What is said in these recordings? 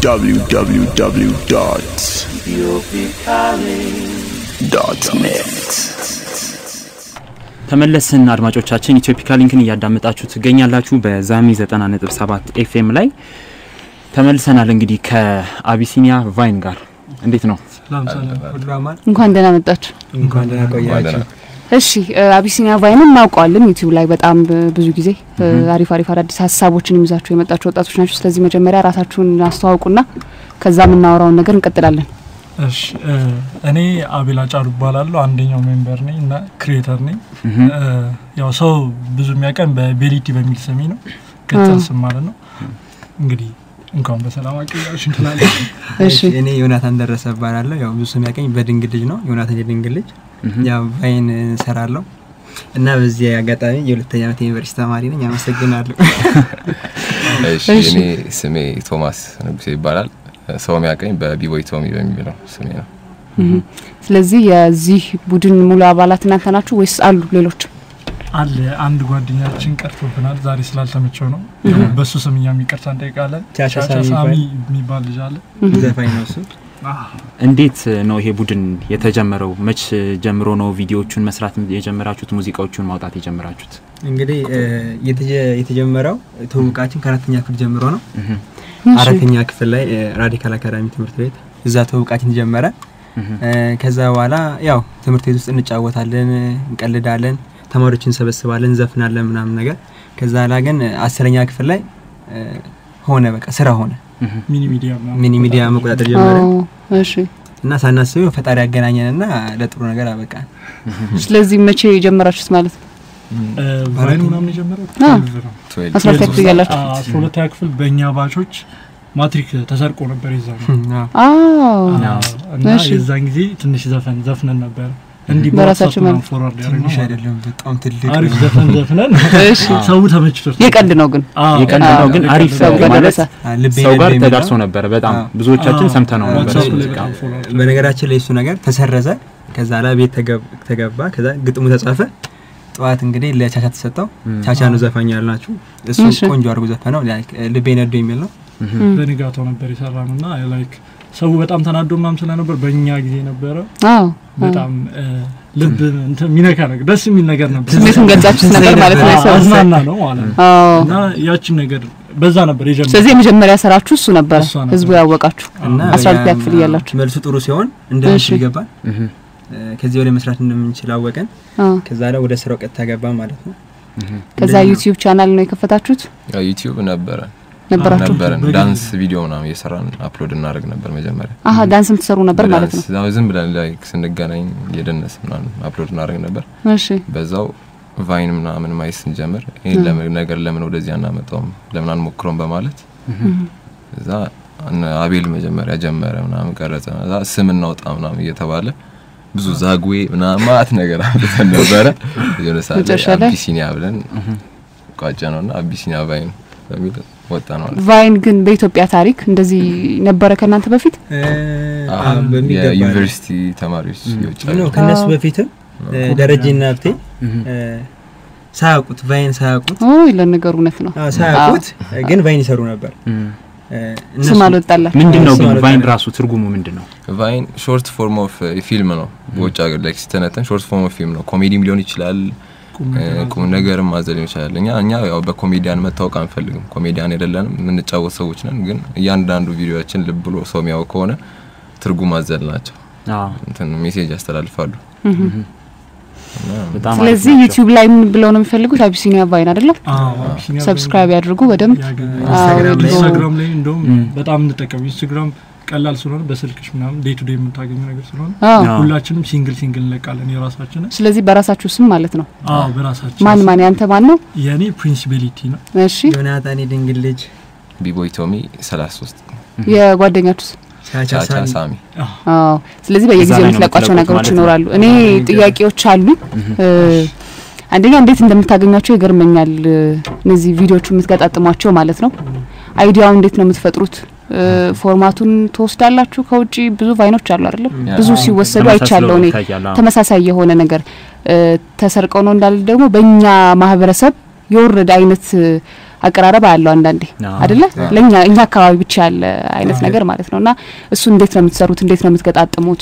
www.ethiopicaling.net ተመለስን አድማጮቻችን ኢትዮፒካ ሊንክን እያዳመጣችሁ ትገኛላችሁ በዛሚ 90.7 ኤፍኤም ላይ ተመልሰናል እንግዲህ ከአቢሲኒያ ቫይን ጋር እንዴት ነው ሰላም ሰላም፣ ሁሉ አማን። እንኳን ደህና መጣችሁ። እንኳን ደህና ቆያችሁ። እሺ አቢሲኒያ ቫይንን እናውቀዋለን። ዩቲዩብ ላይ በጣም ብዙ ጊዜ አሪፍ አሪፍ አዳዲስ ሀሳቦችን ይዛችሁ የመጣችሁ ወጣቶች ናቸው። ስለዚህ መጀመሪያ ራሳችሁን አስተዋውቁና ከዛ የምናወራውን ነገር እንቀጥላለን። እሺ እኔ አቤል አጫሉ እባላለሁ። አንደኛው ሜምበር ነኝ እና ክሪኤተር ነኝ። ያው ሰው ብዙ የሚያውቀን በቤሊቲ በሚል ስሜ ነው፣ ቅጽል ስም ማለት ነው። እንግዲህ እንኳን በሰላም አቀያችሁ እንላለን። እሺ እኔ ዮናታን ደረሰ እባላለሁ። ያው ብዙ ሰው የሚያውቀኝ በድንግል ልጅ ነው። ዮናታን የድንግል ልጅ ያው ቫይን እሰራለሁ እና በዚህ አጋጣሚ የሁለተኛ ዓመት ዩኒቨርሲቲ ተማሪ ነኝ። አመሰግናለሁ። እሺ እኔ ስሜ ቶማስ ንጉሴ ይባላል። ሰው የሚያውቀኝ በቢቦይ ቶሚ በሚለው ስሜ ነው። ስለዚህ የዚህ ቡድን ሙሉ አባላት እናንተ ናችሁ ወይስ አሉ ሌሎች? አለ አንድ ጓደኛችን ቀርቶብናል፣ ዛሬ ስላልተመቸው ነው። በሱ ስም እኛም ይቅርታ እንጠይቃለን። ቻቻ ቻቻ ሳሚ ሳሚ ይባላል። የሚባል ልጅ አለ። ዘፋኝ ነው እሱ። እንዴት ነው ይሄ ቡድን የተጀመረው መች ጀምሮ ነው ቪዲዮዎቹን መስራት የጀመራችሁት ሙዚቃዎቹን ማውጣት የጀመራችሁት እንግዲህ እ፣ የተጀ- የተጀመረው ትውውቃችን ከአራተኛ ክፍል ጀምሮ ነው። እህ፣ እሺ። አራተኛ ክፍል ላይ እ፣ ራዲካል አካዳሚ ትምህርት ቤት እዛ ትውውቃችን ጀመረ። እህ፣ እ፣ ከዛ በኋላ ያው ትምህርት ቤት ውስጥ እንጫወታለን፣ እንቀልዳለን፣ ተማሪዎችን እንሰበስባለን፣ እንዘፍናለን ምናምን ነገር። ከዛ ላ ግን አስረኛ ክፍል ላይ እ፣ ሆነ በቃ ስራ ሆነ። እህ። ሚኒ ሚዲያ ምናምን ሚኒ ሚዲያ መቆጣጠር ጀመረ አዎ፣ እሺ። እና ሳናስበው ፈጣሪ ያገናኘንና ለጥሩ ነገር አበቃን። ስለዚህ መቼ የጀመራችሁት ማለት ነው? እ፣ ቫይን ምናምን የጀመረው አ። ትዌልቭ ነው። ትዌልቭ አስራ ሁለተኛ ክፍል እያላችሁ አ- አስራ ሁለተኛ ክፍል በእኛ ባቾች ማትሪክ ተሰርቆ ነበር የዛን አዎ። አዎ እና እሺ። የዛን ጊዜ ትንሽ ዘፈን ዘፍነን ነበር እንዲህ በራሳችሁ በራሳችን መልክ። ፎርዋርድ ትንሽ ያደረግነው አይደለም በጣም ትልቅ አሪፍ ነው። ዘፈን ዘፍነን እሺ። ሰው ተመችቶት የቀልድ ነው ግን አዎ፣ የቀልድ ነው ግን የቀልድ አሪፍ ነው። ሰው ጋር ማለት ደረሰ። አ፣ ልቤ ሰው ጋር ልቤ የሚለው ተዳርሶ ነበረ በጣም አዎ። ብዙዎቻችን አዎ፣ ሰምተነው ነበር ዋትስአፕ እሱ ላይ ሙዚቃ። በጣም ፎርዋርድ በነገራችን ላይ እሱ ነገር ተሰረዘ። ከዛ ላይ ቤት ተገብ- ተገባ። ከዛ ግጥሙ ተጻፈ። ጠዋት እንግዲህ ለቻቻ ተሰጠው። ቻቻ ነው ዘፋኝ ያልናችሁ። እሱ እሺ። ቆንጆ አድርጎ ዘፈነው። ላይክ ልቤ ነዶ የሚል ነው። በንጋታው ነበር የሰራ ነው እና ላይክ ሰው በጣም ተናዶ ምናምን ስለነበር በእኛ ጊዜ ነበረ አዎ በጣም እ፣ ልብ እንትን የሚነካ ነገር ደስ የሚል ነገር ነበር ስሜቱን ገልጻችሁት ነበር ማለት ነው። አዎ፣ የሰው አዝናና ነው ማለት ነው አዎ እና ያችን ነገር በዛ ነበር የጀመረው ስለዚህ የመጀመሪያ ስራችሁ እሱ ነበረ፣ እሷ ነበረች። ህዝቡ ያወቃችሁ እና አስራ ሁለተኛ ያም ክፍል እያላችሁ መልሱ ጥሩ ሲሆን እንደምንችል እሺ። ይገባል። እህ፣ ከዚህ ወደ መስራት እንደምንችል አወቀን። አዎ። ከዛ ላይ ወደ ስራው ቀጥታ ገባ ማለት ነው። እህ። ከዛ ዩቲዩብ ቻናል ነው የከፈታችሁት ያው ዩቲዩብ ነበረ ነበራችሁ? ነበረን በጊዜ- ዳንስ ቪዲዮ ምናምን እየሰራን አፕሎድ እናደርግ ነበር መጀመሪያ አሀ ዳንስም ትሰሩ ነበር ማለት ነው። በዳንስ- አዎ፣ ዝም ብለን ላይ ስንገናኝ የደነስ ምናምን አፕሎድ እናደርግ ነበር እሺ በዛው ቫይን ምናምን ማየት ስንጀምር ይህን ለምን ነገር ለምን ወደዚህ አናመጣውም ለምን አንሞክረውም በማለት እዛ እነ አቤል መጀመሪያ ጀመረ ምናምን ቀረጸ እዛ ስም እናውጣ ምናምን እየተባለ ብዙ ዛጉዌ ምናምን ማት ነገር አምጥተን ነበረ የሆነ ሰዓት ላይ መጨረሻ ላይ? አቢሲኒያ ብለን ቋጨ ነው እና አቢሲኒያ ቫይን በሚል ወጣ ነው ማለት ቫይን ግን በኢትዮጵያ ታሪክ እንደዚህ ነበረ ከእናንተ በፊት? እ፣ አዎ፣ አዎ፣ በሚገባ የዩኒቨርሲቲ ተማሪዎች የውጭ ነው። ሀገር ከነሱ አዎ። በፊትም እ፣ ደረጀና ሀብቴ እ፣ ሳያውቁት ቫይን ሳያውቁት ኦ ለነገሩ እውነት ነው። አዎ፣ ሳያውቁት ግን ቫይን ይሰሩ ነበር። እህ። እ፣ ስም እነሱ- አልወጣላችሁ። ምንድን ነው እሱ ግን ማለት ቫይን ነው። ራሱ ትርጉሙ ምንድን ነው ቫይን ሾርት ፎርም ኦፍ ፊልም ነው። በውጭ ሀገር ላይ ሲተነተን ሾርት ፎርም ኦፍ ፊልም ነው። ኮሜዲም ሊሆን ይችላል፣ ቁም እ፣ ነገር ቁም ነገርም ማዘል ሊሆን ይችላል። እኛ እኛ ያው በኮሜዲያን መታወቅ አንፈልግም። ኮሜዲያን አይደለንም፣ የምንጫወት ሰዎች ነን። ግን እያንዳንዱ ቪዲዮችን ልብ ብሎ ሰው የሚያው ከሆነ ትርጉም አዘል ናቸው። አዎ፣ እንትን ሜሴጅ ያስተላልፋሉ። እና በጣም አሪፍ ስለዚህ ናቸው። ዩቲዩብ ላይ ምን ብለው ነው የሚፈልጉት? አቢሲኒያ ቫይን አይደለም? አዎ፣ አቢሲኒያ ሰብስክራይብ ያድርጉ በደንብ። ያገኛል። ኢንስታግራም ላይ ኢንስታግራም ላይ እንደውም ም። በጣም እንጠቀም ኢንስታግራም ቀላል ስለሆነ በስልክሽ ምናምን ዴይ ቱ ዴይ የምታገኘው ነገር ስለሆነ አዎ አዎ። ሁላችንም ሲንግል ሲንግል እንለቃለን የራሳችንን ስለዚህ በራሳችሁ ስም ማለት ነው። አዎ በራሳችን ማን ማን ያንተ ማን ነው? የእኔ ፕሪንሲቢሊቲ ነው እሺ ዮናታን የድንግል ልጅ ቢቦይ ቶሚ 33 የጓደኛችሁስ? ቻቻ ቻቻ ሳሚ ሳሚ አዎ ስለዚህ በየጊዜው እዛ ላይ ነው የምትለቋቸው የምትለቁት ነገሮች ማለት ነው። ይኖራሉ። እኔ ጥያቄዎች አሉ። አንደኛ እንዴት እንደምታገኟቸው ይገርመኛል። እነዚህ ቪዲዮቹ የምትገጣጥሟቸው ማለት ነው። አይዲያውን እንዴት ነው የምትፈጥሩት? ፎርማቱን ትወስዳላችሁ ከውጪ? ብዙ ቫይኖች አሉ አይደለም? ብዙ ሲወሰዱ አይቻለሁ እኔ ይታያል። አዎ። ተመሳሳይ የሆነ ነገር እ፣ ተሰርቀው ነው እንዳለ ደግሞ በእኛ ማህበረሰብ የወረደ አይነት እ፣ አቀራረብ አለው አንዳንዴ አዎ። አይደለ አዎ። ለኛ እኛ አካባቢ ብቻ ያለ አይነት አዎ። ነገር ማለት ነው እና እሱ እንዴት ነው የምትሰሩት እንዴት ነው የምትገጣጥሙት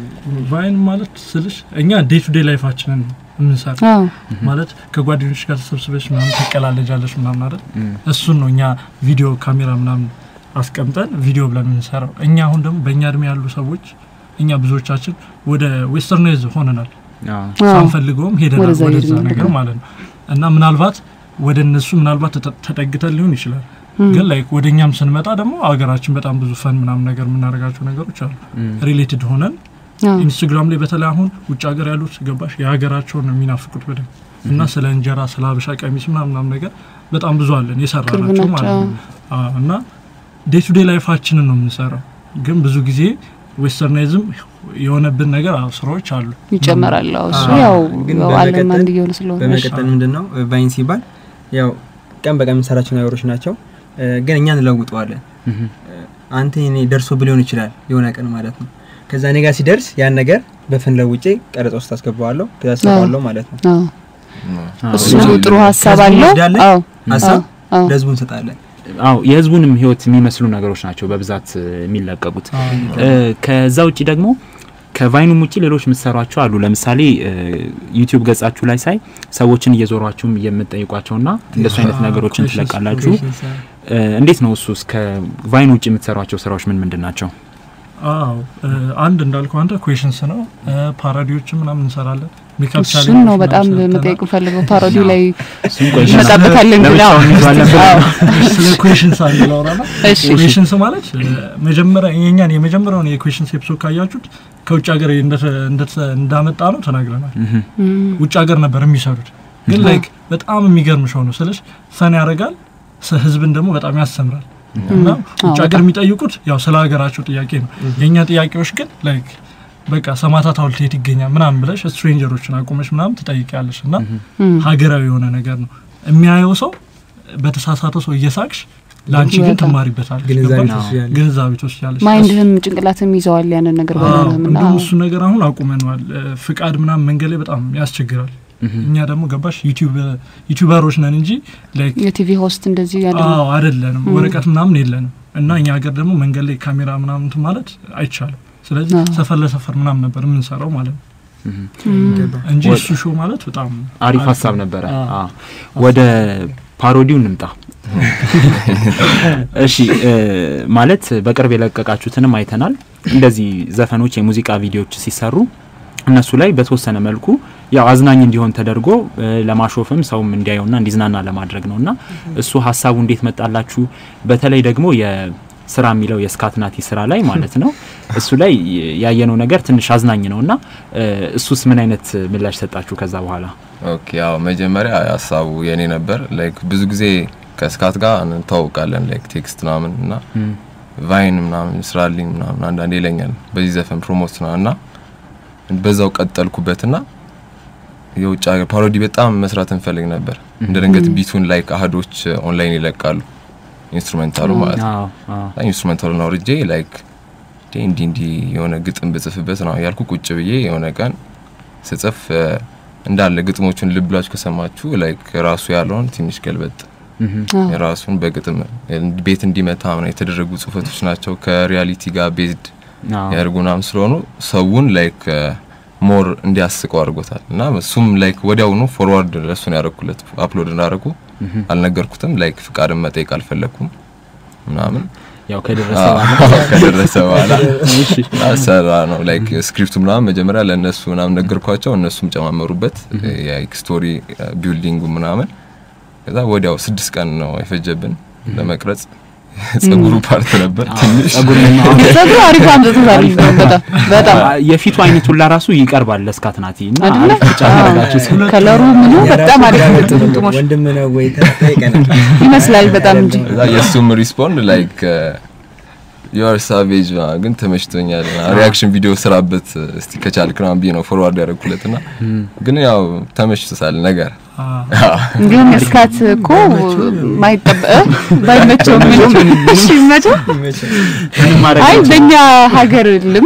ቫይን ማለት ስልሽ እኛ ዴይ ቱ ዴይ ላይፋችንን ነው የምንሰራ አዎ ማለት ከጓደኞች ጋር ተሰብስበሽ ምናምን ትቀላለጃለሽ ምናምን አይደል እም፣ እሱን ነው እኛ ቪዲዮ ካሜራ ምናምን አስቀምጠን ቪዲዮ ብለን የምንሰራው እኛ አሁን ደግሞ በእኛ እድሜ ያሉ ሰዎች እኛ ብዙዎቻችን ወደ ዌስተርናይዝ ሆነናል አዎ። አዎ ሳንፈልገውም ሄደናል ወደዛ ወደዛ ሄድን ነገር ነገር። ማለት ነው እና ምናልባት ወደ እነሱ ምናልባት ተጠ- ተጠግተን ሊሆን ይችላል እም፣ ግን ላይክ ወደ እኛም ስንመጣ ደግሞ ሀገራችን በጣም ብዙ ፈን ምናምን ነገር የምናደርጋቸው ነገሮች አሉ እም፣ ሪሌትድ ሆነን አዎ ኢንስታግራም ላይ በተለይ አሁን ውጭ ሀገር ያሉት ገባሽ የሀገራቸውን ነው የሚናፍቁት በደንብ እና ስለ እንጀራ ስለ ሀበሻ ቀሚስ ምናምን ምናምን ነገር በጣም ብዙ አለን የሰራ ቅርብ ናቸው ናቸው ማለት ነው አዎ፣ እና ዴይ ቱ ዴይ ላይፋችንን ነው የምንሰራው ግን ብዙ ጊዜ ዌስተርናይዝም የሆነብን ነገር አዎ፣ ስራዎች አሉ ይጨመራል አዎ እሱ አዎ። ያው ግን ያው ዓለም በመቀጠል- አንድ እየሆነ ስለሆነ እሺ። በመቀጠል ምንድን ነው ቫይን ሲባል ያው ቀን በቀን የምንሰራቸው ነገሮች ናቸው እ፣ ግን እኛ እንለውጠዋለን እም፣ አንተ እኔ ደርሶ ሊሆን ይችላል የሆነ ቀን ማለት ነው ከዛ እኔ ጋር ሲደርስ ያን ነገር በፍን ለውጬ ቀረጻ ውስጥ አስገባዋለሁ ከዛ ሰራዋለሁ ማለት ነው አዎ አዎ። እሱ ብዙ- ጥሩ ሀሳብ ከህዝቡ አለው እንወስዳለን፣ አዎ ሀሳብ አዎ ለህዝቡ እንሰጣለን አዎ የህዝቡንም ህይወት የሚመስሉ ነገሮች ናቸው በብዛት እ፣ የሚለቀቁት እ፣ ከዛ ውጭ ደግሞ ከቫይኑም ውጭ ሌሎች የምትሰሯቸው አሉ። ለምሳሌ እ፣ ዩቲዩብ ገጻችሁ ላይ ሳይ ሰዎችን እየዞሯችሁም የምትጠይቋቸውና እንደሱ አይነት ነገሮችን ትለቃላችሁ። እ፣ እንዴት ነው እሱስ? ከቫይን ውጭ የምትሰሯቸው ስራዎች ምን ምንድን ናቸው? አዎ እ፣ አንድ እንዳልከው አንተ ኩዌሽንስ ነው እ፣ ፓራዲዎችን ምናምን እንሰራለን ሜካፕ እሱን ቻሌንጆች ነው በጣም ምናምን ሰርተናል። መጠየቅ ፈልገው ፓሮዲ ላይ እሱን ቆይ እንመጣበታለን ግን አዎ ለብቻውን ይዟለን ብለን ስለ ኩዌሽንስ አንድ ላውራና እሺ ኩዌሽንስ ማለት እ፣ መጀመሪያ የኛን የመጀመሪያውን የኩዌሽንስ ኤፒሶድ ካያችሁት ከውጭ ሀገር እንደተ- እንደተ- እንዳመጣ ነው ተናግረናል። እህ፣ እም፣ ውጭ ሀገር ነበር የሚሰሩት፣ ግን ላይክ በጣም የሚገርም ሾው ነው ስልሽ ፈን ያደርጋል፣ ስ- ህዝብን ደግሞ በጣም ያስተምራል። እና ውጭ ሀገር የሚጠይቁት ያው ስለ ሀገራቸው ጥያቄ ነው። የእኛ ጥያቄዎች ግን ላይክ በቃ ሰማዕታት ሐውልት የት ይገኛል ምናምን ብለሽ ስትሬንጀሮችን አቁመሽ ምናምን ትጠይቂያለሽ እና እም፣ ሀገራዊ የሆነ ነገር ነው የሚያየው ሰው በተሳሳተው ሰው እየሳቅሽ ለአንቺ ግን በጣም ትማሪበታለሽ ግንዛቤ ገባሽ? ትወስጃለሽ። ግንዛቤ ትወስጃለሽ ማይንድህም ጭንቅላትም ይዘዋል ያንን ነገር ባይሆንም እና እንዲሁም እሱ ነገር አሁን አቁመነዋል እ፣ ፍቃድ ምናምን መንገድ ላይ በጣም ያስቸግራል እህ፣ እኛ ደግሞ ገባሽ ዩቲዩብ ዩቲዩበሮች ነን እንጂ ላይክ የቲቪ ሆስት እንደዚህ ያለ አዎ አይደለንም ም። ወረቀት ምናምን የለንም እና እኛ ሀገር ደግሞ መንገድ ላይ ካሜራ ምናምን እንትን ማለት አይቻልም ስለዚህ አዎ። ሰፈር ለሰፈር ምናምን ነበር የምንሰራው ማለት ነው እህ። ገባ። እንጂ ወደ- እሱ ሾው ማለት በጣም አሪፍ አሪፍ ሀሳብ ነው። ነበረ። አዎ። አዎ። ወደ ፓሮዲው እንምጣ። እሺ እ፣ ማለት በቅርብ የለቀቃችሁትንም አይተናል። እንደዚህ ዘፈኖች፣ የሙዚቃ ቪዲዮዎች ሲሰሩ እነሱ ላይ በተወሰነ መልኩ ያው አዝናኝ እንዲሆን ተደርጎ እ፣ ለማሾፍም ሰውም እንዲያየውና እንዲዝናና ለማድረግ ነው እና እሱ ሀሳቡ እንዴት መጣላችሁ? በተለይ ደግሞ የስራ የሚለው የስካትናቲ ስራ ላይ ማለት ነው እሱ ላይ ያየነው ነገር ትንሽ አዝናኝ ነው እና እ፣ እሱስ ምን አይነት ምላሽ ሰጣችሁ ከዛ በኋላ? ኦኬ ያው መጀመሪያ ሀሳቡ የኔ ነበር። ላይክ ብዙ ጊዜ ከስካት ጋር እንታወቃለን ላይክ ቴክስት ምናምን እና እም፣ ቫይን ምናምን ስራልኝ ምናምን አንዳንዴ ይለኛል በዚህ ዘፈን ፕሮሞት ነው እና በዛው ቀጠልኩበትና የውጭ ሀገር ፓሮዲ በጣም መስራት እንፈልግ ነበር። እንደ ድንገት ቢቱን ላይክ አህዶች ኦንላይን ይለቃሉ ኢንስትሩሜንታሉ ማለት ነው። አዎ አዎ ኢንስትሩሜንታሉን አውርጄ ላይክ እንዲ እንዲ የሆነ ግጥም ብጽፍበት ነው ያልኩ ቁጭ ብዬ የሆነ ቀን ስጽፍ እ፣ እንዳለ ግጥሞቹን ልብ ብላችሁ ከሰማችሁ ላይክ ራሱ ያለውን ትንሽ ገልበጥ እህ፣ አዎ። የራሱን በግጥም ቤት እንዲመታ ምናምን የተደረጉ ጽሁፈቶች ናቸው። ከሪያሊቲ ጋር ቤዝድ አዎ ያደርጉናም ስለሆኑ ሰውን ላይክ ሞር እንዲያስቀው አድርጎታል እና እሱም ላይክ ወዲያውኑ ፎርዋርድ ለእሱን ያደረኩለት አፕሎድ እንዳደረጉ እህ፣ አልነገርኩትም። ላይክ ፍቃድን መጠየቅ አልፈለግኩም ምናምን ያው ከደረሰ አዎ፣ በኋላ ከደረሰ በኋላ ሰራ ነው ላይክ ስክሪፕቱ ምናምን መጀመሪያ ለእነሱ ምናምን ነገርኳቸው። እነሱም ጨማመሩበት ስቶሪ ቢልዲንጉ ምናምን ከዛ ወዲያው ስድስት ቀን ነው የፈጀብን ለመቅረጽ። ጸጉሩ ፓርት ነበር ትንሽ ጸጉር ነው አሁን ጸጉሩ አሪፍ አምጥቶታል በጣም በጣም የፊቱ አይነት ሁላ ራሱ ይቀርባል ለስካትናቲ እና አይደለ? አሪፍ ምርጫ ያደረጋችሁ ከለሩ ምኑ በጣም አሪፍ የራሱ ነው። ጥምጥሞች ወንድም ነው ወይ ተጠይቀናል። ይመስላል በጣም እንጂ ከዛ የእሱም ሪስፖንድ ላይክ ዩአር ሳቬጅ ግን ተመችቶኛል ሪያክሽን ቪዲዮ ስራበት እስቲ ከቻልክ ምናምን ብዬ ነው ፎርዋርድ ያደረኩለት ና ግን ያው ተመችቶታል ነገር ግን እስካት እኮ ማይጠበቅ ባይመቸው ምንም እሺ ይመቸው ይመቻል። ምንም ማድረግ አይ አይቻልም። በእኛ ሀገር ልምድ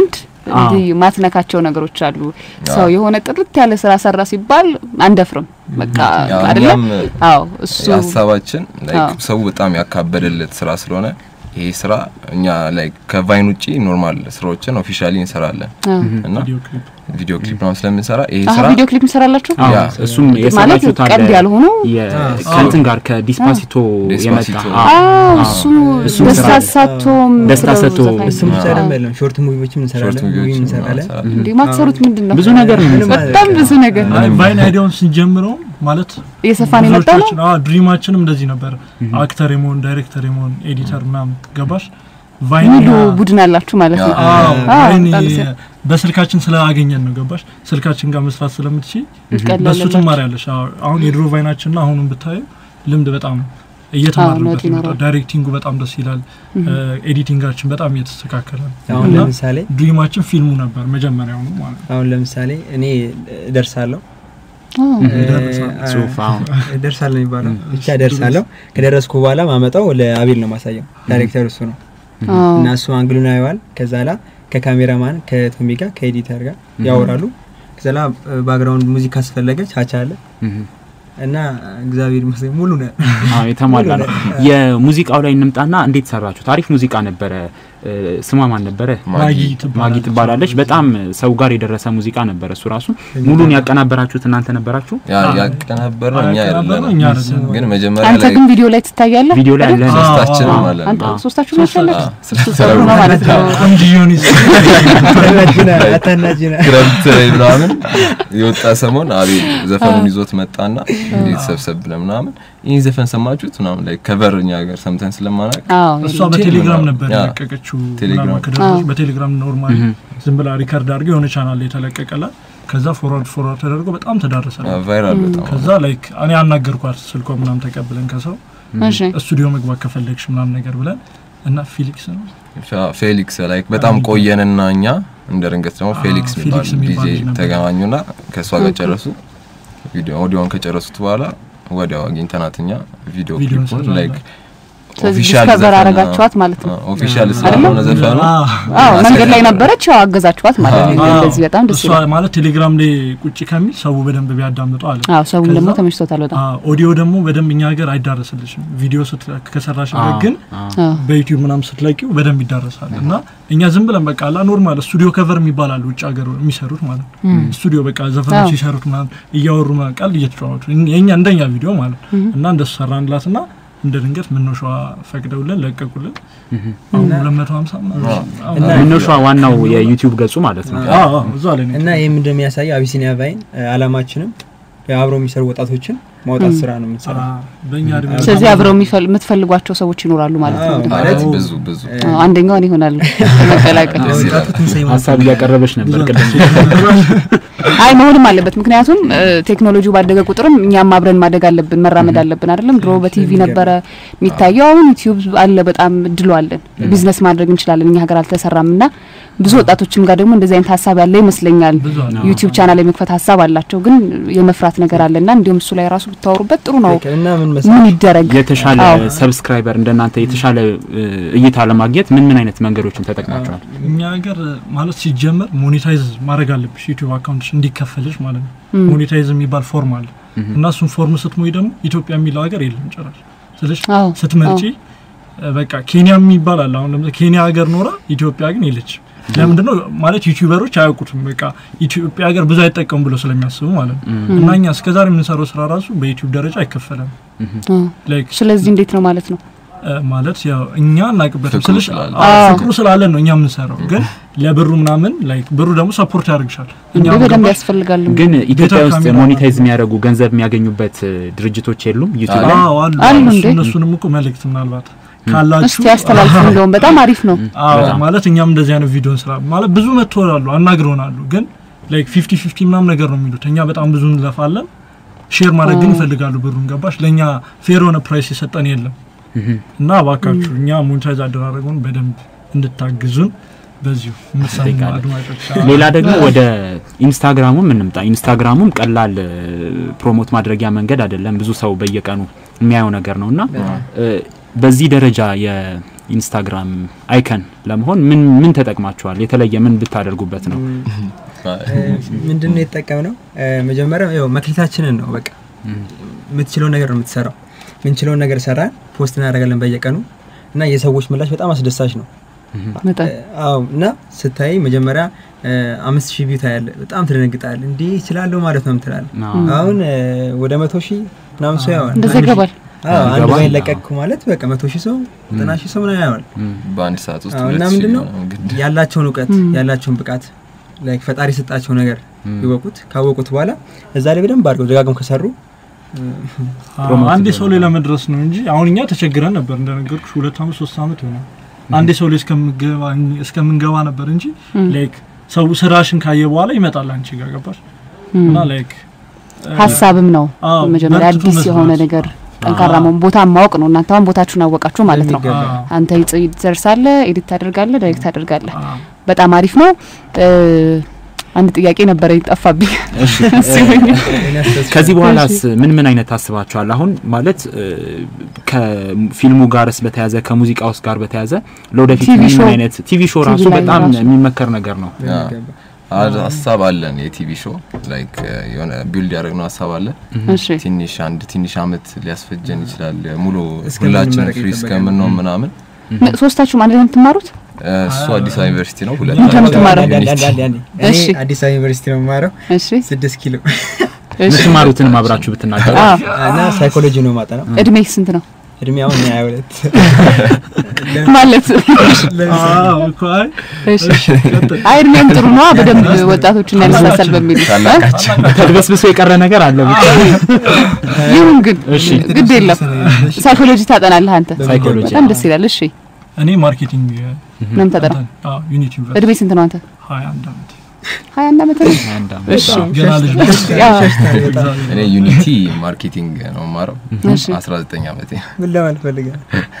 እንዲህ ማትነካቸው ነገሮች አሉ። ሰው የሆነ ጥርት ያለ ስራ ሰራ ሲባል አንደፍርም። በቃ ያው አይደለም? እኛም አዎ እሱ ሀሳባችን ላይክ አዎ። ሰው በጣም ያካበደለት ስራ ስለሆነ ይሄ ስራ እኛ ላይክ ከቫይን ውጪ ኖርማል ስራዎችን ኦፊሻሊ እንሰራለን አዎ። እና ቪዲዮ ክሊፕ ቪዲዮ ክሊፕ ነው ስለምንሰራ ይሄ አሀ ስራ ቪዲዮ ክሊፕ እንሰራላችሁ አዎ፣ ያ። እሱም ማለት የሰራችሁት አለ ቀልድ ያልሆኑ የ- ከእንትን ጋር ከዲስፓሲቶ የመጣ ዲስፓሲቶ። አዎ። አዎ እሱ እሱም ደስታ ስራ- ሳቶ ደስታ የምትለው ሰጥቶ ዘፋኝ እሱም ብቻ ነው። ደግሞ አይደለም ሾርት ሙቪዎችም እንሰራለን ሾርት ሙቪም ቪዲዮዎችን እንሰራለን እንሰራለን። እንዴ ማትሰሩት ምንድን ነው? ብዙ ነገር ነው ምንም የሚሰራው። በጣም ብዙ ነገር አይ ቫይን አይዲያውን ስንጀምረው ማለት እየሰፋን የመጣ ነው። ብዙዎቻችን አዎ ድሪማችንም እንደዚህ ነበር። አክተር የመሆን ዳይሬክተር የመሆን ኤዲተር ምናምን ገባሽ ቫይን ሙሉ ያ- ቡድን አላችሁ ማለት ነው። ያ። አዎ አዎ፣ ቫይን በጣም ደስ በስልካችን ስላገኘን ነው ገባሽ ስልካችን ጋር መስራት ስለምትችይ በሱ ቀለለላችሁ። ትማሪያለሽ። አዎ አሁን የድሮ ቫይናችንና አሁንም ብታዩ ልምድ በጣም እየተማርንበት ለውጥ ነው። ይኖረዋል። ዳይሬክቲንጉ በጣም ደስ ይላል። ኤዲቲንጋችን በጣም እየተስተካከለ ነው። አሁን እና ለምሳሌ ድሪማችን ፊልሙ ነበር መጀመሪያውኑ ማለት ነው። አሁን ለምሳሌ እኔ ደርሳለሁ አዎ። ጽሁፍ አዎ። ደርሳለሁ የሚባለው ብቻ ደርሳለሁ። ከደረስኩ በኋላ ማመጣው ለአቤል ነው ማሳየው። ዳይሬክተር እሱ ነው አዎ። እና እሱ አንግሉን ያየዋል። ከዛ ላ ከካሜራማን ከቶሚ ጋር ከኤዲተር ጋር ያወራሉ። ከዛ ላ ባክግራውንድ ሙዚቃ አስፈለገ ቻቻ አለ እህ። እና እግዚአብሔር ይመስገን ሙሉ ነው። አዎ የተሟላ ነው። የሙዚቃው ላይ እንምጣና እንዴት ሰራችሁት? አሪፍ ሙዚቃ ነበረ። እ፣ ስሟ ማን ነበረ? ማጊ ማጊ ትባላለች። በጣም ሰው ጋር የደረሰ ሙዚቃ ነበረ። እሱ ራሱ ሙሉን ያቀናበራችሁት እናንተ ነበራችሁ? ያ ያቀናበር ነው እኛ ያቀናበርነው አይደለም እኛ አይደለም። ግን መጀመሪያ አንተ ላይ ግን ቪዲዮ ላይ ትታያለህ። ቪዲዮ ላይ ያለ አዎ፣ ሶስታችንም አዎ። አለን አንተ አዎ። ሶስታችሁ ናችሁ ያላችሁ? አዎ፣ እሱ ስለ- ጥሩ ነው ማለት ነው። ቆንጆ ዮኒስ አታናጅና አታናጅና ክረምት ላይ ምናምን የወጣ ሰሞን አቤል ዘፈኑን ይዞት መጣና እንዴት ሰብሰብ ብለን ምናምን ይህን ዘፈን ሰማችሁት ምናምን ላይ ከቨር እኛ ሀገር ሰምተን ስለማናውቅ አዎ እሷ በቴሌግራም ነበር ያ። የለቀቀችው። ቴሌግራም። ምናምን ከደረሰች አዎ። በቴሌግራም ኖርማል ዝም ብላ ሪከርድ አድርገው የሆነ ቻናል ላይ የተለቀቀላት። ከዛ ፎርዋርድ ፎርዋርድ ተደርጎ በጣም ተዳረሰ። ቫይራል በጣም ከዛ ላይክ እኔ አናገርኳት ስልኮ ምናምን ተቀብለን ከሰው እሺ ስቱዲዮ መግባት ከፈለግሽ ምናምን ነገር ብለን እና ፊሊክስ ነው ፌ- ፌሊክስ ላይክ በጣም ቆየንና እኛ እንደ ድንገት ደግሞ አዎ፣ ፌሊክስ የሚባል ፌሊክስ የሚባል ዲጄ ልጅ ነበር። ተገናኙና ከእሷ ጋር ጨረሱ። ቪዲዮ ኦዲዮን ከጨረሱት በኋላ ወዲያው አግኝተናት እኛ ቪዲዮ ቪዲዮ ክሊፑን እንሰራለን። ላይክ ስለዚህ ኦፊሻል ዲስከቨር ዘፈን አረጋችኋት ማለት ነው። ኦፊሻል አይደለም? ስላልሆነ ዘፈኑ አዎ። አዎ መንገድ ላይ ነበረች፣ ያው አገዛችኋት ማለት ነው። አዎ። እንደዚህ በጣም ደስ እሷ ይላል። ማለት ቴሌግራም ላይ ቁጭ ከሚል ሰው በደንብ ቢያዳምጠው አለ። አዎ ሰውም ደግሞ ከዛ- ተመችቶታል በጣም። አዎ፣ ኦዲዮ ደግሞ በደንብ እኛ ሀገር አይዳረስልሽም። ቪዲዮ ስት ከሰራሽበት ግን አዎ በዩቲዩብ ምናምን ስትለቂው በደንብ ይዳረሳል። እና እኛ ዝም ብለን በቃ አላ ኖርማል ስቱዲዮ ከቨር የሚባል አለ ውጭ ሀገር የሚሰሩት ማለት ነው። ስቱዲዮ በቃ ዘፈኖች አዎ። ሲሰሩት ምናምን እያወሩ ምናምን ቃል እየተጫወቱ የኛ እንደኛ ቪዲዮ ማለት ነው። እና እንደሱ ሰራንላት እና እንደ ድንገት ምኖሸዋ ፈቅደውልን ለቀቁልን። አሁን ሁለት መቶ ሀምሳ ምናምን አሁን- እና- ምንሿ ዋናው የዩቲዩብ ገጹ ማለት ነው። አዎ፣ አዎ፣ እዛ ላይ ነው እና ይህም እንደሚያሳየው አቢሲኒያ ቫይን አላማችንም አብረው የሚሰሩ ወጣቶችን ማውጣት ስራ ነው የምንሰራው። አዎ፣ በእኛ እድሜ ስለዚህ አብረው የሚፈል- የምትፈልጓቸው ሰዎች ይኖራሉ ማለት ነው። አዎ፣ በደንብ። ማለት ብዙ ብዙ አዎ፣ አንደኛው እኔ እሆናለሁ መቀላቀል። ደስ ይላል። ወጣቱ ትንሳኤ ሀሳብ እያቀረበች ነበር ቅድም። አይ መሆንም አለበት። ምክንያቱም ቴክኖሎጂው ባደገ ቁጥርም እኛም አብረን ማደግ አለብን፣ መራመድ አለብን። አይደለም ድሮ በቲቪ ነበረ የሚታየው፣ አሁን ዩቲዩብ አለ። በጣም እድሉ አለን፣ ቢዝነስ ማድረግ እንችላለን። እኛ ሀገር አልተሰራም እና ብዙ ወጣቶችም ጋር ደግሞ እንደዚህ አይነት ሀሳብ ያለ ይመስለኛል። ብዙ አለ። ዩቲዩብ ቻናል የመክፈት ሀሳብ አላቸው፣ ግን የመፍራት ነገር አለና እንዲሁም እሱ ላይ ራሱ ብታወሩበት ጥሩ ነው። እና ምን ምን መሰለህ ይደረግ? የተሻለ አዎ። ሰብስክራይበር እንደናንተ የተሻለ እ, እይታ ለማግኘት ምን ምን አይነት መንገዶችን ተጠቅማቸዋል? እኛ ሀገር ማለት ሲጀመር ሞኔታይዝ ማድረግ አለብሽ ዩቲዩብ አካውንትሽ እንዲከፈልሽ ማለት ነው። ም። ሞኔታይዝ የሚባል ፎርም አለ እና እሱን ፎርም ስትሞይ ደግሞ ኢትዮጵያ የሚለው ሀገር የለም ጭራሽ። ስለሽ አዎ ስትመርጪ በቃ ኬንያ የሚባል አለ። አሁን ለምሳሌ ኬንያ ሀገር ኖራ ኢትዮጵያ ግን የለችም። ለምንድን ነው ማለት ዩቲዩበሮች አያውቁትም። በቃ ኢትዮጵያ ሀገር ብዙ አይጠቀሙ ብሎ ስለሚያስቡ ማለት ነው። እና እኛ እስከዛሬ የምንሰራው ስራ ራሱ በዩቲዩብ ደረጃ አይከፈለም። አዎ። ላይክ ስለዚህ እንዴት ነው ማለት ነው? እ፣ ማለት ያው እኛ እናቅበትም ፍቅሩ ስልሽ ስላለ። አዎ፣ ፍቅሩ ስላለን ነው እኛ የምንሰራው። ግን ለብሩ ምናምን ላይክ ብሩ ደግሞ ሰፖርት ያደርግሻል። እኛ እንዴ በደንብ ገባሽ? ያስፈልጋል። ግን ኢትዮጵያ ቤተ ውስጥ ካሜራ ሞኔታይዝ የሚያደርጉ ገንዘብ የሚያገኙበት እ, ድርጅቶች የሉም ዩቲዩብ ላይ? አዎ አሉ አሉ እሱ- እንዴ? እነሱንም እኮ መልእክት ምናልባት ካላችሁ እስቲ ያስተላልፉ። እንደውም በጣም አሪፍ ነው። አዎ በጣም። ማለት እኛም እንደዚህ አይነት ቪዲዮ እንስራ ማለት ብዙ መጥተዋሉ አናግረውናሉ። ግን ላይክ ፊፍቲ ፊፍቲ ምናምን ነገር ነው የሚሉት። እኛ በጣም ብዙ እንለፋለን። ሼር ማድረግ ግን ይፈልጋሉ ብሩን ገባሽ። ለእኛ ፌር የሆነ ፕራይስ የሰጠን የለም እና እባካችሁ እኛ ሞኔታይዝ አደራረጉን በደንብ እንድታግዙን በዚሁ የምትሰሙ እንጠይቃለን። አድማጮች ሌላ ደግሞ ወደ ኢንስታግራሙም እንምጣ። ኢንስታግራሙም ቀላል እ, ፕሮሞት ማድረጊያ መንገድ አይደለም። ብዙ ሰው በየቀኑ የሚያየው ነገር ነው እና እ, በዚህ ደረጃ ኢንስታግራም አይከን ለመሆን ምን ምን ተጠቅማችኋል? የተለየ ምን ብታደርጉበት ነው? ምንድን ነው የተጠቀምነው? መጀመሪያ ያው መክሊታችንን ነው በቃ የምትችለውን ነገር ነው የምትሰራው። ምንችለውን ነገር ሰራን፣ ፖስት እናደርጋለን በየቀኑ እና የሰዎች ምላሽ በጣም አስደሳች ነው። በጣም አዎ እና ስታይ መጀመሪያ አምስት ሺህ ቪው ታያለ፣ በጣም ትደነግጣል። እንዲህ ይችላለሁ ማለት ነው ምትላለ። አዎ። አሁን ወደ መቶ ሺህ ምናምን ሰው ያዋል። እንደዛ ይገባል። አዎ አንድ ይገባል። ላይ ለቀቅኩ ማለት በቃ መቶ ሺህ ሰው ዘጠና ሺህ ሰው ምናምን ያዋል። በአንድ ሰዓት ውስጥ አዎ፣ ሁለት እና ሺህ ምንድን ነው ምናምን ግድ ያላቸውን እውቀት ያላቸውን ብቃት ላይክ ፈጣሪ የሰጣቸው ነገር ይወቁት። ካወቁት በኋላ እዛ ላይ በደንብ አድርገው ደጋግም ከሰሩ አዎ፣ አንዴ ሰው ላይ ለመድረስ ነው እንጂ አሁን እኛ ተቸግረን ነበር እንደነገርኩሽ ሁለት አመት ሶስት አመት ይሆናል አንዴ ሰው ላይ እስከምገባ እስከምንገባ ነበር እንጂ ላይክ ሰው ስራሽን ካየ በኋላ ይመጣል አንቺ ጋር ገባሽ እና ላይክ ሀሳብም ነው አዎ፣ መጀመሪያ በርትቶ አዲስ የሆነ መስራት። ነገር ጠንካራ መሆን ቦታ ማወቅ ነው። እናንተ አሁን ቦታችሁን አወቃችሁ ማለት ነው። በሚገባ። አዎ፣ አንተ ትደርሳለህ፣ ኤዲት ታደርጋለህ፣ ዳይሬክት ታደርጋለህ። አዎ። በጣም አሪፍ ነው። እ፣ አንድ ጥያቄ ነበረ ጠፋብኝ። እሺ ሲሆን ከዚህ በኋላስ ምን ምን አይነት ታስባችኋል? አሁን ማለት እ፣ ከፊልሙ ጋርስ በተያዘ ከሙዚቃ ውስጥ ጋር በተያዘ ለወደፊት ቲቪ ምን ሾው- አይነት ቲቪ ሾው ራሱ ቲቪ ላይ በጣም ራሱ። የሚመከር ነገር ነው። በሚገባ። አ- ሀሳብ አለን የቲቪ ሾው ላይክ የሆነ ቢልድ ያደረግነው ሀሳብ አለ። እሺ ትንሽ አንድ ትንሽ አመት ሊያስፈጀን ይችላል። ሙሉ እስከምንመረቅ ሁላችን ፍሪ ይጠበቃል። እስከምንሆን ምናምን ም- ሶስታችሁም አንድ ላይ ነው የምትማሩት? እ፣ እሱ አዲስ አበባ ዩኒቨርሲቲ ነው። ሁለት ምንድን ነው የምትማረው? አንዴ፣ አንዴ፣ አንዴ፣ አንዴ። እኔ እሺ። አዲስ አበባ ዩኒቨርሲቲ ነው የምማረው እሺ ስድስት ኪሎ እሺ። የምትማሩትንም አብራችሁ ብትናገሩ አዎ። እና ሳይኮሎጂ ነው ማጠናው። እድሜ ስንት ነው እድሜ አሁን ሀያ ሁለት ማለት? አዎ እኮ አይ እሺ አይ እድሜም ጥሩ ነው። በደንብ ወጣቶችን ያነሳሳል በሚል ታላቃችን ተድበስብሶ የቀረ ነገር አለ ብቻ። ይሁን ግን እሺ ግድ የለም። ሳይኮሎጂ ታጠናለህ አንተ። ሳይኮሎጂ በጣም ደስ ይላል። እሺ እኔ ማርኬቲንግ ምንም ተጠራ አዎ ዩኒቲ ዩኒቨርሲቲ እድሜ ስንት ነው አንተ? 21 አመት ሀያ አንድ አመት ነው። አንድ አመት። እሺ ገና ልጅ ነኝ። ያው እኔ ዩኒቲ ማርኬቲንግ ነው የማረው። እሺ 19 ዓመቴ ምን ለማለት ፈልጋል?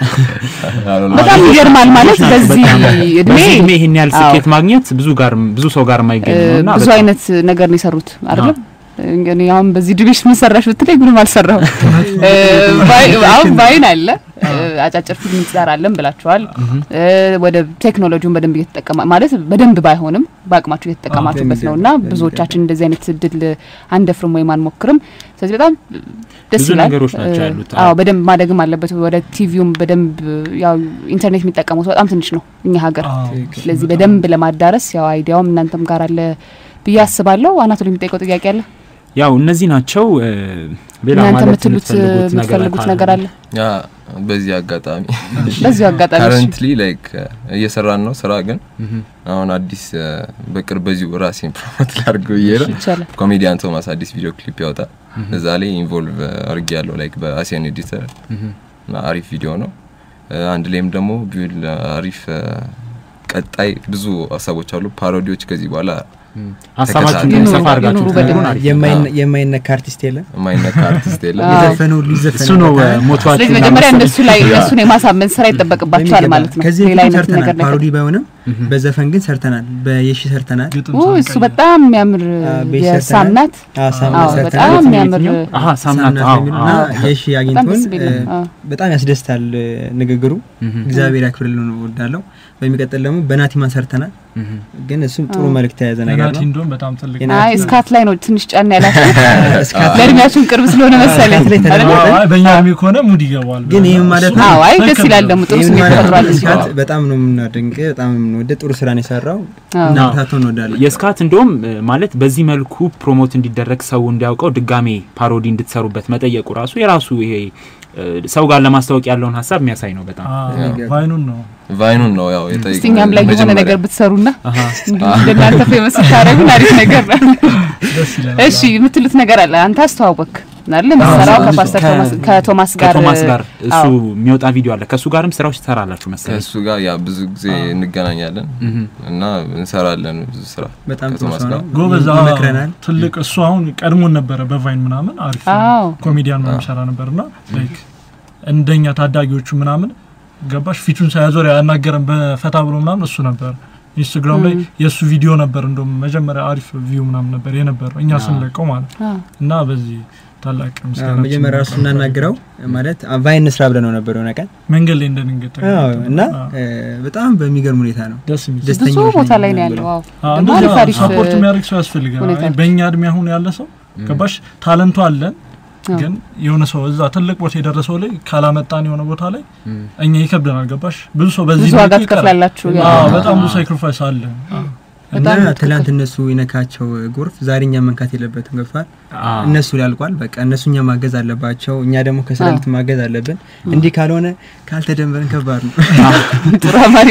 በጣም ይገርማል። ማለት በዚህ እድሜ በዚህ እድሜ ይሄን ያህል አዎ። ስኬት ማግኘት ብዙ ጋር ብዙ ሰው ጋር የማይገኝ ነው እና ብዙ በጣም- አይነት ነገር ነው የሰሩት አይደለም። እንግዲህ አሁን በዚህ ድቤሽ ምን ሰራሽ ብትለኝ ምንም አልሰራሁም። እ፣ ባይ- አሁን ባይን አለ እ፣ አጫጭር ፊልም እንሰራለን ብላችኋል። እ፣ ወደ ቴክኖሎጂውን በደንብ እየተጠቀማ ማለት በደንብ ባይሆንም በአቅማችሁ እየተጠቀማችሁበት ነው እና በሚገባ፣ ብዙዎቻችን እንደዚህ አይነት እድል አንደፍርም ወይም አንሞክርም። ስለዚህ በጣም ደስ ብዙ ይላል። ነገሮች ናቸው እ፣ ያሉት። አዎ በደንብ ማደግም አለበት። ወደ ቲቪውም በደንብ ያው ኢንተርኔት የሚጠቀሙት በጣም ትንሽ ነው እኛ ሀገር። አዎ። ስለዚህ በደንብ ለማዳረስ ያው አይዲያውም እናንተም ጋር አለ ብዬ አስባለሁ። አናቶሊ የሚጠይቀው ጥያቄ አለ? ያው እነዚህ ናቸው እ፣ ሌላ እናንተ ማለት የምትሉት የምትፈልጉት ነገር የምትፈልጉት ነገር አለ? ያ በዚህ አጋጣሚ በዚሁ አጋጣሚ እሺ። ካረንትሊ ላይክ እየሰራን ነው ስራ ግን እህ፣ አሁን አዲስ እ፣ በቅርብ በዚሁ ራሴን ፕሮሞት ላድርገው ብዬ ነው። ይቻላል። ኮሜዲያን ቶማስ አዲስ ቪዲዮ ክሊፕ ያወጣል። እዛ ላይ ኢንቮልቭ አድርጌ ያለው ላይክ በአሲያን ኤዲተር እህ። እና አሪፍ ቪዲዮ ነው። እ፣ አንድ ላይም ደግሞ ቢውል አሪፍ እ፣ ቀጣይ ብዙ ሀሳቦች አሉ። ፓሮዲዎች ከዚህ በኋላ ሀሳባችሁን ተከታታይ ሰፋ አድርጋችሁ ይኑሩ ብትነግሩን በደንብ። አሪፍ ነው። የማይነ- የማይነካ አርቲስት የለም። የማይነካ አርቲስት የለም። አዎ። የዘፈነው ሊዘፈን እሱ ነው እ፣ ሞቷችሁ ስለዚህ መጀመሪያ እነሱ ላይ እነሱን የማሳመን ስራ ይጠበቅባቸዋል ማለት ነው። ከዚህ ሌላ በፊት አይነት ሰርተናል። ነገር ነገር ፓሮዲ ባይሆንም በዘፈን ግን ሰርተናል። በየሺ ሰርተናል። ግጥም ኦ ሳንቀይር። እሱ በጣም የሚያምር አዎ፣ ቤት የሳምናት አዎ፣ ሳምናት አዎ ሰርተናል። በጣም የሚያምር አሀ ሳምናት ሳምናት አዎ የሚል አዎ። እና የሺ በጣም አግኝቶን ደስ ቢል እ፣ አዎ። በጣም ያስደስታል እ፣ ንግግሩ። እህ፣ እግዚአብሔር ያክብርልን ነው እወዳለሁ። በሚቀጥል ደግሞ በናቲማን ሰርተናል። እህ። ግን እሱም ጥሩ አዎ። መልእክት የያዘ ነገር ናቲ ነው። እንደውም በጣም ትልቅ የና- አይ እስካት ላይ ነው ትንሽ ጫና ያላችሁ እስካት ለእድሜያችሁን ቅርብ ስለሆነ መሰለኝ ላይ አይደል? ተደርጓል። አዎ፣ አይ በእኛ እድሜ ከሆነ ሙድ ይገባዋል። ግን ይህም ማለት ነው አዎ አይ ደስ ይላል ደግሞ ጥሩ ይህም ስሜት ማለት ፈጥሯል ነው እዚህ እስካት በጣም ነው የምናደንቅ፣ በጣም ነው የምንወደ ጥሩ ስራ ነው የሰራው አዎ። እና ብርታቶ እንወዳለን። የስካት እንደውም እ፣ ማለት በዚህ መልኩ ፕሮሞት እንዲደረግ ሰው እንዲያውቀው ድጋሜ ፓሮዲ እንድትሰሩበት መጠየቁ ራሱ የራሱ ይሄ እ፣ ሰው ጋር ለማስታወቅ ያለውን ሀሳብ የሚያሳይ ነው በጣም አዎ፣ ቫይኑን ነው ቫይኑን ነው ያው የጠየቅነው እስቲ እኛም ላይ የሆነ መጀመሪያ። ነገር ብትሰሩና አሀ። እንዲሁ እንደናንተ ፌመስ ታደረጉን አሪፍ ነገር ነው። ደስ ይለናል። እሺ የምትሉት ነገር አለ። አንተ አስተዋወቅ አይደል? የምትሰራው አዎ፣ ከፓስተር ከ- ቶማስ ከቶማስ ጋር ከቶማስ ጋር እሱ አዎ። የሚወጣ ቪዲዮ አለ ከእሱ ጋርም ስራዎች ትሰራላችሁ መሰለኝ ከእሱ ጋር ያ ብዙ ጊዜ እንገናኛለን እህ። እና እንሰራለን ብዙ ስራ በጣም ጥሩ ከቶማስ ሰው ጋር ነው። ጎበዝ አዎ፣ ይመክረናል። ትልቅ እሱ አሁን ቀድሞን ነበረ በቫይን ምናምን አሪፍ አዎ። ኮሜዲያን ነው የሚሰራ ነበርና ላይክ እንደኛ ታዳጊዎቹ ምናምን ገባሽ ፊቱን ሳያዞር ያናገረን በፈታ ብሎ ምናምን እሱ ነበር። ኢንስታግራም ላይ የእሱ ቪዲዮ ነበር እንደውም መጀመሪያ አሪፍ ቪው ምናምን ነበር የነበረው እኛ ስንለቀው ማለት ነው። አዎ። እና በዚህ ታላቅ አዎ፣ ምስጋና መጀመሪያ እሱ እናናግረው ማለት ቫይን እንስራ ብለን ነው ነበር የሆነ ቀን መንገድ ላይ እንደንገት አዎ፣ እና እ፣ በጣም በሚገርም ሁኔታ ነው ደስ የሚል ደስ- ብዙ ደስተኞች ቦታ ነን ላይ ነው ብለን ያለው። አዎ አዎ፣ ደግሞ እንደዛ አሪፍ አሪፍ ሰፖርት የሚያደርግ ሰው ያስፈልጋል። ሁኔታ አይ፣ በእኛ እድሜ አሁን ያለ ሰው ገባሽ ታለንቱ አለን አዎ። ግን የሆነ ሰው እዛ ትልቅ ቦታ የደረሰው ላይ ካላመጣን የሆነ ቦታ ላይ እኛ ይከብደናል። ገባሽ ብዙ ሰው በዚህ ብዙ ዋጋ መልኩ ይቀራል። ትከፍላላችሁ። ያ- አዎ፣ በጣም ብዙ ሳክሪፋይስ አለ። አዎ። እና በጣም ትክክል። ትላንት እነሱ ይነካቸው ጎርፍ ዛሬ እኛ መንካት የለበትም ገብቷል አዎ። እነሱ ያልቋል በቃ እነሱ እኛ ማገዝ አለባቸው እኛ ደግሞ ከስለልት ማገዝ አለብን እንዲህ ካልሆነ ካልተደንበርን ከባድ ነው ጥሩ አማሪ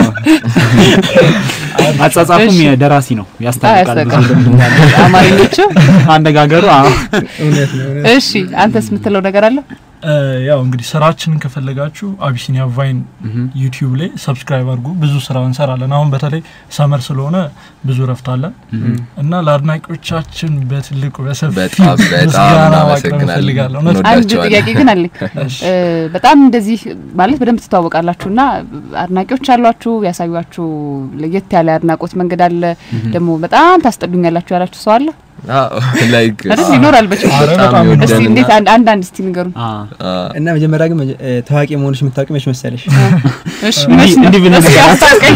አጻጻፉም እሺ። የደራሲ ነው ያስታውቃል። ብዙ ያስታውቃል። ልምድ እንዳለው። አማርኞቹ አነጋገሩ አዎ። እውነት ነው እውነት እሺ አንተስ የምትለው ነገር አለ? እ፣ ያው እንግዲህ ስራችንን ከፈለጋችሁ አቢሲኒያ ቫይን ዩቲዩብ ላይ ሰብስክራይብ አድርጉ። ብዙ ስራ እንሰራለን። አሁን በተለይ ሰመር ስለሆነ ብዙ ረፍት አለን እና ለአድናቂዎቻችን በትልቁ በሰፊ በጣም በጣም ምስጋና ማቅረብ እናመሰግናለን። እንፈልጋለን። እውነት አንድ እንወዳቸዋለን። ጥያቄ ግን አለኝ። እ፣ በጣም እንደዚህ ማለት በደንብ ትተዋወቃላችሁ እና አድናቂዎች አሏችሁ፣ ያሳዩችሁ ለየት ያለ አድናቆት መንገድ አለ። ደግሞ በጣም ታስጠሉኛላችሁ ያላችሁ ሰው አለ አዎ፣ like አይደል? ይኖራል በችግር ኧረ በጣም በጣም እስቲ ይወደንና- እንዴት አንድ አንድ አንድ እስቲ ንገሩን። አዎ። አዎ፣ እና መጀመሪያ ግን መጀ- እ፣ ታዋቂ መሆንሽ የምታውቂ መች መሰለሽ እሺ እንዲህ- መች ነው? እንዲህ ብለን እስኪ ነገር አስታውቀኝ።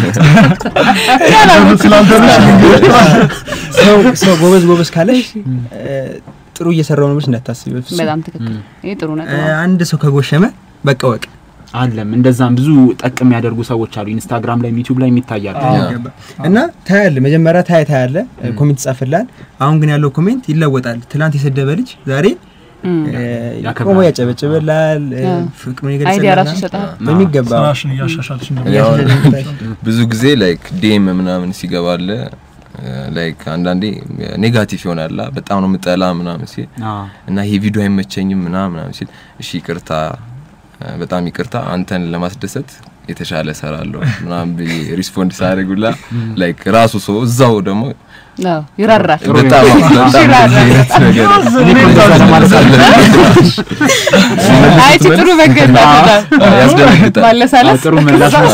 ሰው ሰው ጎበዝ ጎበዝ ካለሽ እ፣ ጥሩ እየሰራው ነው ብለሽ እንዳታስቢ በፍጹም። በጣም ትክክል። ይሄ ጥሩ እ፣ ነገር ነው። አንድ ሰው ከጎሸመ በቃ ወቅ አለም እንደዛም ብዙ ጠቅ የሚያደርጉ ሰዎች አሉ። ኢንስታግራም ላይ ዩቲዩብ ላይ የሚታያሉ። ይገባ እና ታያለ መጀመሪያ ታያ ታያለ ኮሜንት ይጻፍላል። አሁን ግን ያለው ኮሜንት ይለወጣል። ትናንት የሰደበ ልጅ ዛሬ እም። እ፣ ያከብራል። ቆሞ ያጨበጭብላል፣ እ፣ ያ። ፍቅሩን አይዲያ ራሱ ይገልጽልናል ይሰጣል። በሚገባ ስራሽን እያሻሻልሽ እንደሆነ ያው እያሻሻለ ብዙ ጊዜ ላይክ ዲኤም ምናምን ሲገባለ ላይክ አንዳንዴ ኔጋቲቭ ይሆናል በጣም ነው የምጠላ ምናምን ሲል አዎ። እና ይሄ ቪዲዮ አይመቸኝም ምናምን ምናምን ሲል እሺ ይቅርታ እ፣ በጣም ይቅርታ አንተን ለማስደሰት የተሻለ እሰራለሁ ምናምን ብዬ ሪስፖንድ ሳደርጉላ ላይክ ራሱ ሰው እዛው ደግሞ አዎ ይራራል። ጥሩ በጣም ነው። በጣም ይራራል። እንደዚህ አይነት ነገር እኔ እኮ እንደዛ ለማለት አይ እቺ ጥሩ መንገድ ናት። በጣም ያስደነግጣል። አዎ፣ ማለሳለስ ጥሩ ምላሽ ነው።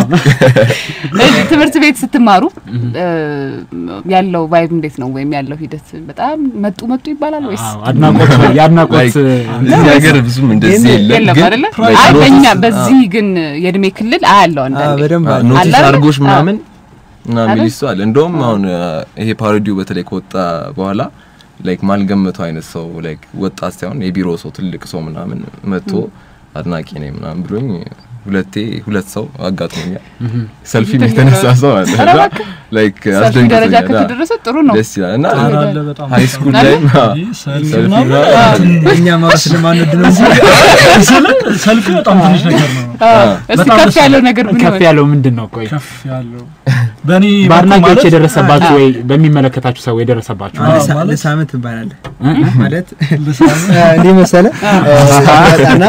እዚህ ትምህርት ቤት ስትማሩ እ፣ ያለው ቫይብ እንዴት ነው? ወይም ያለው ሂደት በጣም መጡ መጡ ይባላል ወይስ አዎ፣ አድናቆት የአድናቆት Like እዚህ ሀገር ብዙም እንደዚህ የለም የለም ግን አይደለ? like አይ notice- በእኛ አዎ፣ በዚህ ግን የእድሜ ክልል አያለው አንዳንዴ በደንብ አዎ፣ አለ። ኖቲስ አለ አይደል? አድርጎሽ አዎ። ምናምን እና አይደል? ሚል ሰው አለ። እንደውም አሁን አ፣ ይሄ ፓሮዲው በተለይ ከወጣ በኋላ ላይክ ማልገመተው አይነት ሰው ላይክ ወጣት ሳይሆን የቢሮ ሰው ትልቅ ሰው ምናምን መጥቶ አድናቂ ነኝ ምናምን ብሎኝ ሁለቴ ሁለት ሰው አጋጥሞኛል። ሰልፊም የተነሳ ሰው አለ ኧረ እና እባክህ። ላይክ ሰፊ ደረጃ አስደንግጦኛል። ከተደረሰ ጥሩ ነው። ደስ ይላል እና ኧረ አለ በጣም ሃይ ስኩል ላይ ይህ ሰልፊ ሰልፊ ምናምን ምናምን እኛ ማውራት ስለማንወድ ነው እንጂ ስለ ሰልፊ በጣም ትንሽ ነገር ነው። አዎ። እስቲ በጣም ከፍ ደስ ያለው ይላል። ነገር ምን ከፍ ይሆን? ያለው ምንድን ነው? ቆይ ከፍ ያለው በእኔ በኩል በአድናቂዎች ማለት- የደረሰባችሁ ወይ በሚመለከታችሁ ሰው የደረሰባችሁ አዎ፣ ልሳ- ማለት- ልሳምህ ትባላለህ እ? ማለት ልሳምህ? እንዲህ መሰለ ጣና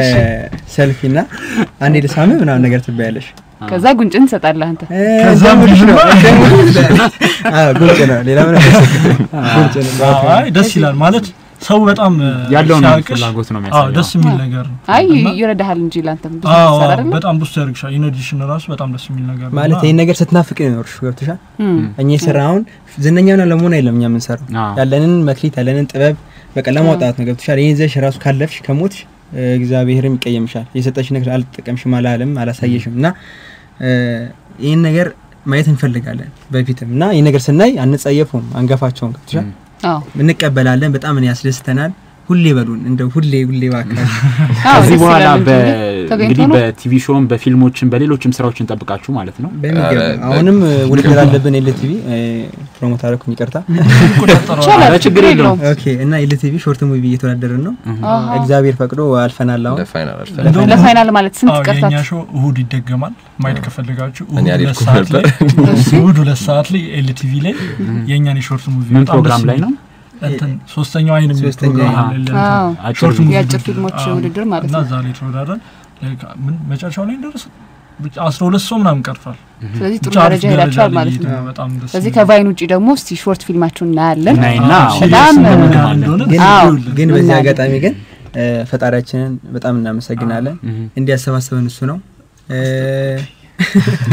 ሰልፊ ና አንዴ ልሳምህ ምናምን ነገር ትባያለሽ። ከዛ ጉንጭን ትሰጣለህ አንተ። እ፣ ከዛም እንደምልሽ ነው ልጅ እንደምልሽ ነው። አዎ፣ ጉንጭ ነው ሌላ ምን ጉንጭ ነው አዎ፣ አይ ደስ ይላል ማለት ሰው በጣም እ፣ ያለውን ሲያቅሽ- ፍላጎት ነው አዎ የሚያሳየው። ደስ የሚል ነገር ነው። አይ እና- ይረዳሃል እንጂ ላንተም ብዙ አዎ ትሰራ አይደለ? በጣም ብዙ ያደርግሻል። ኢነዲሽን ራሱ በጣም ደስ የሚል ነገር ነው። ማለት እና- ይህን ነገር ስትናፍቅ ነው የኖርሽ ገብቶሻል። እም። እኛ የሰራ አሁን ዝነኛውን ለመሆን አይደለም እኛ የምንሰራው አዎ። ያለንን መክሊት ያለንን ጥበብ በቃ ለማውጣት ነው ገብቶሻል። ይህን ይዘሽ ራሱ ካለፍሽ ከሞትሽ እ፣ እግዚአብሔርም ይቀየምሻል። የሰጠሽ ነገር አልተጠቀምሽም አላለም አላሳየሽም እና እ፣ ይህን ነገር ማየት እንፈልጋለን በፊትም እና ይህን ነገር ስናይ አንጸየፉም፣ አንገፋቸውም ገብቶሻል። አዎ እንቀበላለን። በጣም እኔ ያስደስተናል። ሁሌ በሉን እንደው ሁሌ ሁሌ እባክህ አዎ፣ ከዚህ ደስ በኋላ ይላል እንጂ በ- ተገኝቶ እንግዲህ ነው? በቲቪ ሾውም በፊልሞችም በሌሎችም ስራዎች እንጠብቃችሁ ማለት ነው። በሚገባ ኧረ፣ አሁንም እ፣ ውድድር አለብን ኤልቲቪ ፕሮሞት አደረኩኝ ይቅርታ። ይቆጣጠረዋል። ይቻላል፣ ኧረ ችግር የለውም። ኦኬ እና ኤልቲቪ ሾርት ሙቪ እየተወዳደርን ነው። አሃ። እግዚአብሔር ፈቅዶ አልፈናል። አሁን ለፋይናል አልፈ እንደውም ለፋይናል ማለት ስንት አዎ፣ ቀርታት? የእኛ ሾው እሁድ ይደገማል። ማየት ከፈለጋችሁ እኔ እሁድ ሁለት አልሄድኩም ሰዓት ላይ ነበር። እሁድ ሁለት ሰዓት ላይ ኤልቲቪ ላይ የእኛን የሾርት ሙቪ ምን በጣም ፕሮግራም ደስ ላይ የሚል- ነው? እንትን ሶስተኛው አይን የሚል ሶስተኛው ፕሮግራም አይን። አለ እንትን አዎ። አጭር ሾርት ሙቪ የአጭር ውድድር። ፊልሞች አዎ። ውድድር ማለት እና ነው። እዛ ላይ ተወዳድረን ላይክ ምን መጨረሻው ላይ ደረሰ ብቻ አስራ ሁለት ሰው ምናምን ቀርቷል። ስለዚህ ጥሩ ብቻ አሪፍ ደረጃ ሄዳችኋል ላይ ማለት ነው። እየሄድን ነው። በጣም ደስ ስለዚህ የሚል ከቫይን ውጪ ደግሞ እስቲ ሾርት ፊልማችሁን እናያለን። እናይና አዎ፣ በጣም ሲሪየስ እ- ምን ያህል እንደሆነ ግን አዎ። ይኸውልህ። ግን በዚህ እናያለን። አጋጣሚ ግን እ፣ ፈጣሪያችንን በጣም እናመሰግናለን። እህ። እንዲያሰባሰበን እሱ ነው እ፣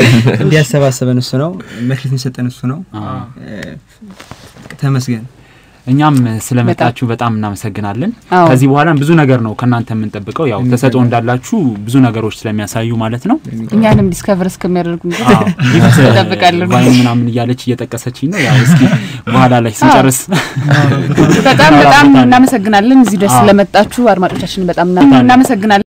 እንዲያሰባሰበን እሱ ነው። መክሊት የሚሰጠን እሱ ነው። አዎ። እ፣ ተመስገን እኛም ስለመጣችሁ በጣም እናመሰግናለን። አዎ። ከዚህ በኋላ ብዙ ነገር ነው ከእናንተ የምንጠብቀው። ያው ተሰጥኦ እንዳላችሁ ብዙ ነገሮች ስለሚያሳዩ ማለት ነው። እኛንም ዲስከቨር እስከሚያደርጉ አዎ፣ ጊፍት እንጠብቃለን። ቫይን ምናምን እያለች እየጠቀሰችኝ ነው። ያው እስኪ በኋላ ላይ ስንጨርስ በጣም በጣም እናመሰግናለን። እዚህ ድረስ አዎ። ስለመጣችሁ አድማጮቻችን በጣም እናመሰግናለን።